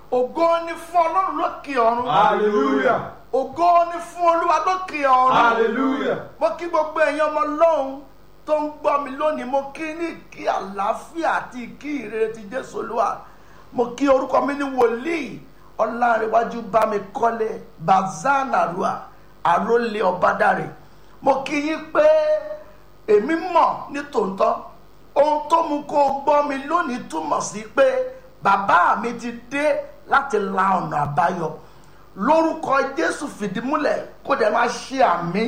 ògo ni fún ọlọ́run lókè ọ̀run Hallelujah. ògo ni fún olúwa lókè ọ̀run Hallelujah. mo kí gbogbo ẹ̀yin ọmọ lọ́hùn tó ń gbọ́ mi lónìí mo kí ní kí àlàáfíà àti kí ìrere ti jésù olúwa mo kí orúkọ mi ní wòlíì ọlárẹ̀wájú bámi kọ́lé bazanarua àrólé ọ̀bádàrè mo kí yín pé èmi mọ̀ ní tòótọ́ ohun tó mú kó o gbọ́ mi lónìí túmọ̀ sí pé bàbá mi ti dé láti la ọ̀nà àbáyọ lórúkọ jésù fìdímúlẹ̀ kó dẹ̀ máa ṣe àmì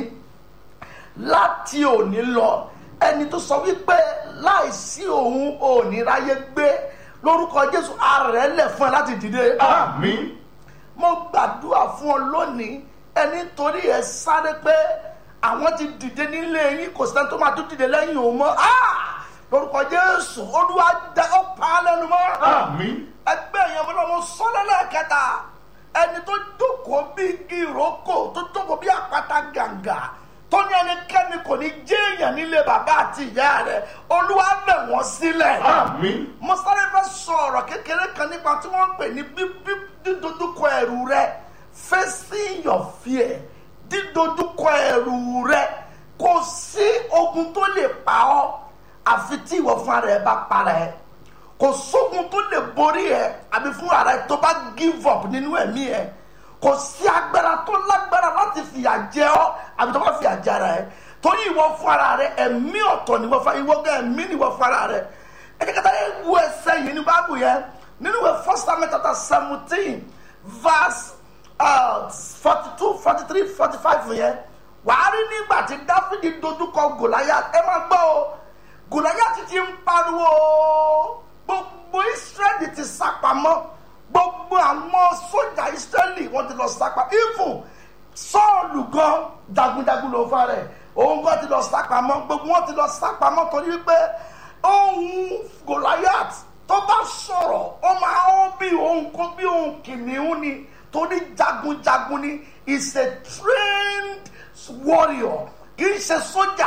láti òní lọ ẹni tó sọ wípé láìsí òun òní ráyé gbé lórúkọ jésù ààrẹ lẹ̀ fún ẹ láti dìde. Àmín. mo gbàdúrà fún ọ lónìí ẹni torí ẹ sáré pé àwọn ti dìde nílé yín kò sẹ́ni tó máa tún dìde lẹ́yìn òun mọ́ Ah! lórúkọ jésù olúwa dá ó pa á lẹ́nu mọ́ Àmín. ẹgbẹ́ yẹn mo lọ mo sọ lẹ́lẹ́kẹta ẹni tó jókòó bí igi ìrókò tó jókòó bí àpáta gàǹgà tó ní ẹnikẹ́ni kò ní jéèyàn nílé bàbá àti ìyá rẹ̀ olúwa bẹ̀ wọ́n sílẹ̀. Àmín. mo sáré fẹ́ sọ ọ̀rọ̀ kékeré kan nípa tí wọ́n ń pè ní bíbí dídójúkọ ẹ̀rù rẹ̀ facing your fear dídójúkọ ẹ̀rù rẹ̀ kò sí ogun tó lè pa ọ́ àfi tí ìwọ fún ara ẹ bá para ẹ kò sógun tó lè borí ẹ àbí fún ara ẹ tó bá give up nínú ẹ̀mí ẹ kò sí agbára tó lágbára láti fìyà jẹ ọ́ àbí tó bá fìyà jẹ ara ẹ torí ìwọ fún ara rẹ ẹ̀mí ọ̀tọ̀ ni wọ́n fa ìwọ gẹ́ ẹ̀mí ni wọ́n fún ara rẹ ẹ jẹ́ kátà yẹn wo ẹsẹ̀ yìí ní báàbù yẹn nínú ìwé first time chapter seventeen verse forty two forty three forty five yẹn wàá rí nígbà tí dáfídì dojúkọ gòláyà ẹ máa gbọ́ o gòláyà ti ń pariwo gbogbo israẹli ti sápamọ́ gbogbo àwọn sójà israẹli wọ́n ti lọ sápamọ́ even sọ́ọ̀lù gan jagunjagun ló fa rẹ̀ òun gan ti lọ sápamọ́ gbogbo wọn ti lọ sápamọ́ torí wípé ohun goliath tó bá sọ̀rọ̀ ó máa ń bí ohun kó bí ohun kìnìún ni torí jagunjagun ni is a trained warrior kì í ṣe sójà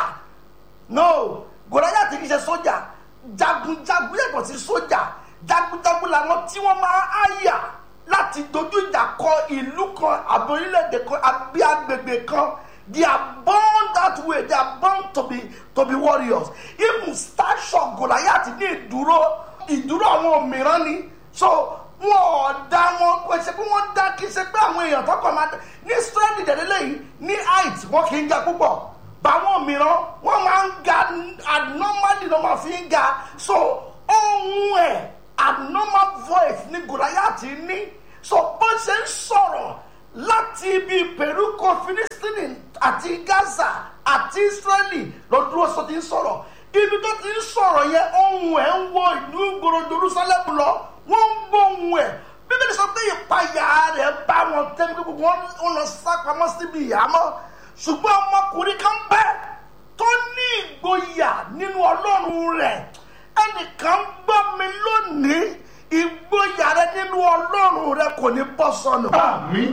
no goliath kì í ṣe sójà jagunjagun yàtọ̀ sí sójà jagunjagun làwọn tí wọ́n máa háyà láti dojú ìjà kọ ìlú kan àbí orílẹ̀-èdè kan àbí agbègbè kan they are born that way they are born to be to be warriors even stature goliath ní ìdúró ìdúró àwọn mìíràn ni so wọn ò dá wọn kò ṣe pé wọn dá kí ṣe pé àwọn èèyàn tó kàn máa dá ní israeli dẹ̀dẹ̀lẹ̀ yìí ní height wọn kì í ga púpọ̀ báwọn mìíràn wọn máa ń ga abnormally ló máa fi ń ga so ohun ẹ̀ abnormal voice ní goliath ní so bó ṣe ń sọ̀rọ̀ láti ibi peruko philistine àti gaza àti israeli ló dúró sọ ti ń sọ̀rọ̀ ibi tó ti ń sọ̀rọ̀ yẹn ohun ẹ̀ ń wọ ìlú ìgboro jerusalem lọ wọ́n ń gbọ́ ohun ẹ̀ bíbélì sọ pé ìpayà rẹ̀ bá wọn tẹ́lẹ̀ gbogbo wọn ń lọ sápamọ́ síbi ìyàmọ́ ṣùgbọ́n ọmọkùnrin kan bẹ́ tó ní ìgboyà nínú ọlọ́run rẹ̀ ẹnìkan gbọ́ mi lónìí ìgboyà rẹ nínú ọlọ́run rẹ kò ní bọ́ sọnù Àmín.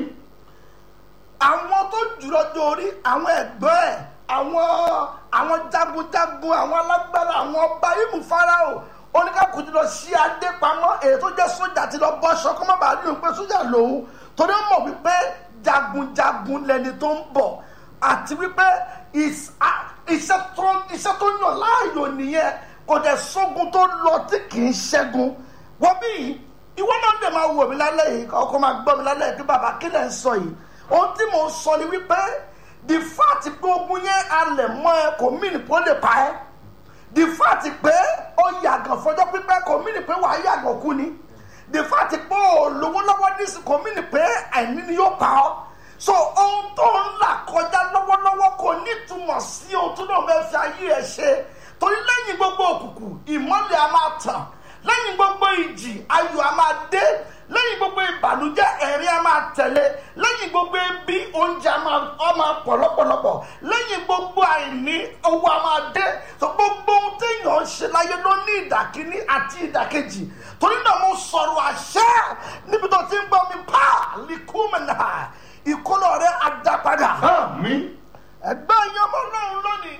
àwọn tó jùlọ dórí àwọn ẹ̀gbọ́n ẹ̀ àwọn àwọn jagunjagun àwọn alágbára àwọn ọba ìmú farao oníkàkùn ti lọ sí adé pamọ́ èyí tó jẹ́ sójà ti lọ bọ́ aṣọ kó má bàa rí òun pé sójà lòun torí ó mọ̀ wípé jagunjagun lẹni tó ń bọ̀ àti wípé is- a- iṣẹ́ tó iṣẹ́ tó yàn láàyò nìyẹn kò dẹ̀ sógun tó lọ tí kì í ṣẹ́gun wọ́n bí ìwọ náà dẹ̀ máa wò mí lálẹ́ yìí ọkọ máa gbọ́ mi lálẹ́ yìí pé bàbá kí lẹ̀ ń sọ yìí ohun tí mò ń sọ ni wípé the fact pé ogun yẹn alẹ̀ mọ́ ẹ kò mí nìpó lè pa ẹ́ the fact pé ó yàgàn fọjọ́ pípẹ́ kò mí nì pé wàá yàgàn kú ni the fact pé ó lówó lọ́wọ́ nísì kò mí nì pé àìní ni yóò pa ọ́ so ohun tó ń là kọjá lọ́wọ́lọ́wọ́ kò nítumọ̀ sí ohun tó náà fẹ́ fi ayé ẹ̀ ṣe torí lẹ́yìn gbogbo òkùnkùn ìmọ́lẹ̀ a máa tàn lẹ́yìn gbogbo ìjì ayọ̀ a máa dé lẹ́yìn gbogbo ìbànújẹ́ ẹ̀rín a máa tẹ̀lé lẹ́yìn gbogbo ebi oúnjẹ a máa a máa pọ̀ lọ́pọ̀lọpọ̀ lẹ́yìn gbogbo àìní owó a máa dé so gbogbo ohun téèyàn ń ṣe láyé ló ní ìdàkíní àti ìdàkejì torí náà mo sọ̀rọ̀ àṣẹ níbi tó ti ń gbọ́ mi pa likúmẹ̀nà ìkólọ rẹ̀ adápadà Àmín. ẹgbẹ́ ìyọmọ náà lónìí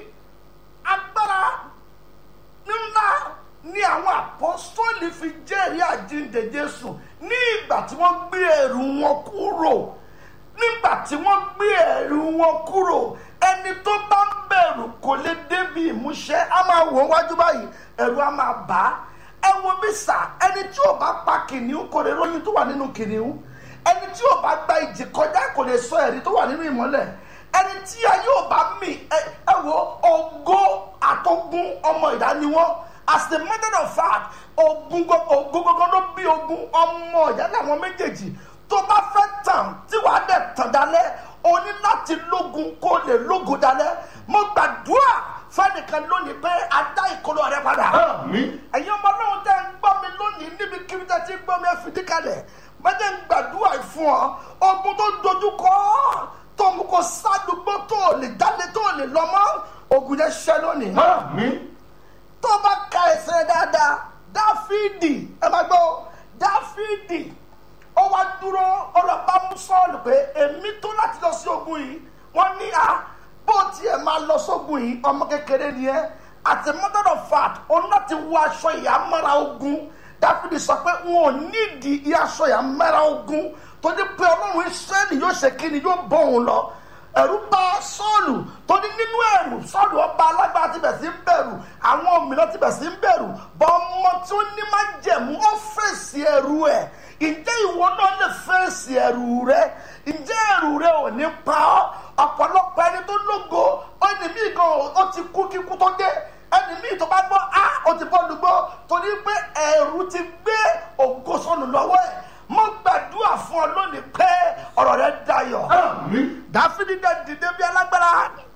agbára ńlá ni àwọn apọ́sítọ́ọ̀lì fi jẹ́rìí àjíǹde àjíǹde jésù ní ìgbà tí wọ́n gbé ẹrù wọn kúrò nígbà tí wọ́n gbé ẹrù wọn kúrò ẹni tó bá ń bẹ̀rù kò lè débi ìmúṣẹ á máa wò wájú báyìí ẹ̀rù á máa bà á ẹ wo bí sà ẹni tí ò bá pa kìnìún kò lè ròyìn tó wà nínú kìnìún ẹni tí ò bá gba ìjì kọjá kò lè sọ ẹ̀rí tó wà nínú ìmọ́lẹ̀ ẹni tí ayé ò bá mì ẹ ẹ wo ògo àtọ̀gùn ọmọ ìdá ni wọ́n as the matter of fact ogun gbogbo ló bí ogun ọmọ ìyá làwọn méjèèjì tó bá fẹ́ tàn tí wàá dẹ̀ tàn dálẹ́ o ní láti lógun kó lè lógun dálẹ́ mo gbàdúrà fẹ́nìkan lónìí pé a dá ìkọlọ rẹ padà Àmín. ẹ̀yin ọmọ náà tẹ́ ń gbọ́ mi lónìí níbi kíbi tẹ́ ti ń gbọ́ mi ẹ fìdí kalẹ̀ mẹ́tẹ́ ń gbàdúrà yìí fún ọ ogun tó dojú kọ ọ́, tó mú kó sádùúgbò tó lè jáde tó lè lọ mọ́ ogun yẹn ṣẹ́ lónìí Àmín. tó bá ka ẹsẹ̀ dáadáa dáfídì ẹ máa gbọ́ dáfídì ó wá dúró ó lọ bá mú sọ́ọ̀lù pé èmi tó láti lọ sí ogun yìí wọ́n ní a bó tiẹ̀ máa lọ sógun yìí ọmọ kékeré ni ẹ́ àti mother of fact ó ní láti wọ aṣọ ìyàmọ́ra ogun dáfídì sọ pé wọn ò nídìí iye aṣọ ìyàmọ́ra ogun tó ní pé ọlọ́run israẹli yóò ṣe kí ni yóò bọ̀ òun lọ ẹ̀rù bá sọ́ọ̀lù tó ní nínú ẹ̀rù sọ́ọ̀lù ọba alágbára ti bẹ̀ sí ń bẹ̀rù àwọn òmìnira ti bẹ̀ sí ń bẹ̀rù bọ́ ọmọ tí ó ní máa jẹ̀mú ó fèsì ẹ̀rù ẹ̀ ǹjẹ́ ìwọ náà lè fèsì ẹ̀rù rẹ ǹjẹ́ ẹ̀rù rẹ ò ní pa ọ́ ọ̀pọ̀lọpọ̀ ẹni tó lógo ẹni míì gan ó ti kú kíkú tó dé ẹni míì tó bá gbọ́ á ó ti bọ́ lùgbọ́ torí pé ẹ̀rù ti gbé ògo sọnù lọ́wọ́ ẹ̀ mo gbàdúrà fún ọ lónìí pé ọ̀rọ̀ rẹ dayọ̀ Àmín. dáfídì dẹ̀ dìde bí alágbára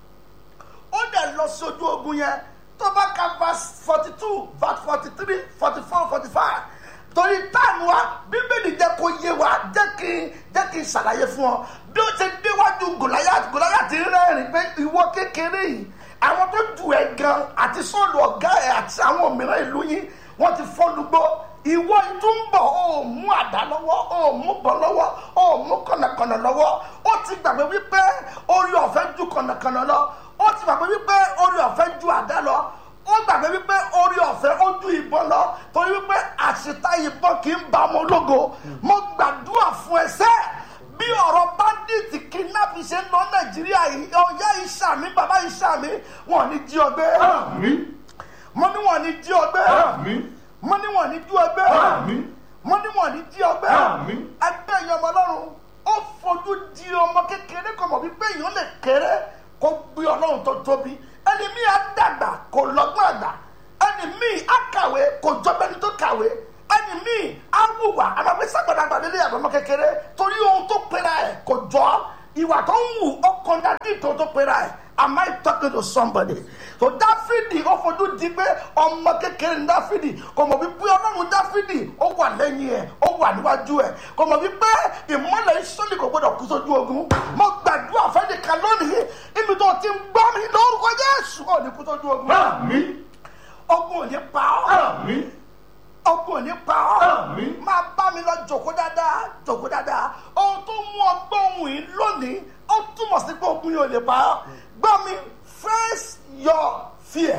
ó dẹ̀ lọ sí ojú ogun yẹn tó bá ka verse forty two verse forty three forty four forty five torí táàmù wa bíbélì jẹ́ kó yé wa jẹ́ kí n jẹ́ kí n ṣàlàyé fún ọ bí ó ṣe déwájú gòláyàt gòláyàt rẹ́rìn pé ìwọ kékeré yìí àwọn tó ju ẹ̀ gan àti sọ́ọ̀lù ọ̀gá ẹ̀ àti àwọn òmìnira ìlú yín wọ́n ti fọ́nugbó ìwọ ìtúnbọ̀ ó mú àdá lọ́wọ́ ó mú bọ̀ lọ́wọ́ ó mú kànnàkànnà lọ́wọ́ ó ti gbàgbé wípé orí ọ̀fẹ́ ju kànnàkànnà lọ ó ti gbàgbé wípé orí ọ̀fẹ́ ju àdá lọ ó gbàgbé wípé orí ọ̀fẹ́ ó ju ìbọn lọ torí wípé àṣìta ìbọn kì í ba ọmọ ológo mo gbàdúrà fún ẹsẹ̀ bí ọ̀rọ̀ bandits kidnap ṣe ń lọ nàìjíríà yìí ọ̀yá ìṣàmì bàbá ìṣàmì wọn ò ní jí ọgbẹ́ Àmín. mo ní wọn ò ní jí ọgbẹ́ Àmín. mo ní wọn ò ní jí ọgbẹ́ Àmín. mo ní wọn ò ní jí ọgbẹ́ Àmín. ẹgbẹ́ yẹn ọmọ ọlọ́run ó fojú di ọmọ kékeré kò mọ̀ wípé èèyàn lè kéré kó gbé ọlọ́run tó tóbi ẹni míì á dàgbà kò lọ́gbọ́n àgbà ẹni míì á kàwé kò jọbẹni tó kàwé ẹni míì á wùwà àmàgbé sàgbàdàgbà lélẹ̀ àbọ̀ ọmọ kékeré torí ohun tó pera ẹ̀ kò jọ ìwà tó ń wù ó kọjá dídò tó pera ẹ̀ am I talking to somebody so dáfídì ó fojú di pé ọmọ kékeré ní dáfídì kò mọ̀ wípé ọlọ́run dáfídì ó wà lẹ́yìn ẹ̀ ó wà níwájú ẹ̀ kò mọ̀ wípé ìmọ̀lẹ̀ ìsọ́lì kò gbọdọ̀ kú sójú ogun mo gbàdúrà fẹ́nìkan lónìí ibi tó ti ń gbọ́ mi lórúkọ Jésù ò ní kú sójú ogun Àmín. ogun ò ní pa ọ́ Àmín. ogun ò ní pa ọ́ Àmín. máa bá mi lọ jòkó dáadáa jòkó dáadáa ohun tó mú ọgbọ́n ohun yìí lónìí ó túmọ̀ sí pé ogun yìí ò lè pa ọ́ gbọ́ mi face your fear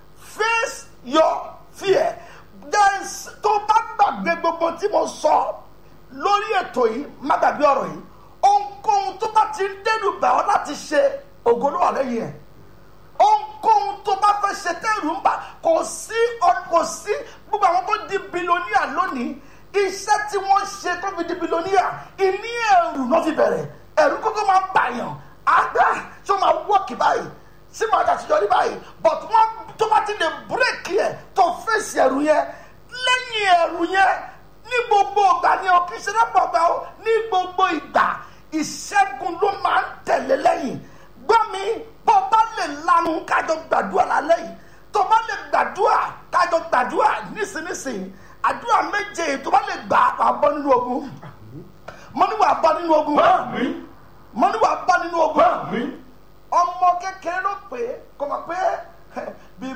face your fear there is tó bá gbàgbé gbogbo tí mo sọ lórí ètò yìí má gbàgbé ọ̀rọ̀ yìí ohunkóhun tó bá ti ń dẹ́rù bà ọ́ láti ṣe ògo ló wà lẹ́yìn ẹ̀ ohunkóhun tó bá fẹ́ ṣe tẹ́rù ń bà kò sí ọ- kò sí gbogbo àwọn tó di bilonia lónìí iṣẹ́ tí wọ́n ṣe tó fi di bilonia ìní ẹ̀rù náà fi bẹ̀rẹ̀ ẹ̀rù kókó máa ń bàyàn àgbà tí ó máa wọ́ọ̀kì báyìí tí màá dàtijọ́rí báyìí but wọ́n tó bá ti lè búrèkì ẹ̀ tó fèsì ẹ̀rù yẹn lẹ́yìn ẹ̀rù yẹn ní gbogbo ìgbà ni o kì í ṣe lọ́pọ̀ ìgbà o ní gbogbo ìgbà ìṣẹ́gun ló máa ń tẹ̀lé lẹ́yìn gbọ́ mi bó bá lè lanu kájọ gbàdúrà lálẹ́ yìí tó bá lè gbàdúrà kájọ gbàdúrà nísinsìnyí àdúrà méje tó bá lè gbà wà bọ́ nínú ogun mo ní wà bọ́ nínú ogun Àmín. mo ní wà bọ́ nínú ogun Àmín. ọmọ kékeré ló pè é kò mọ̀ pé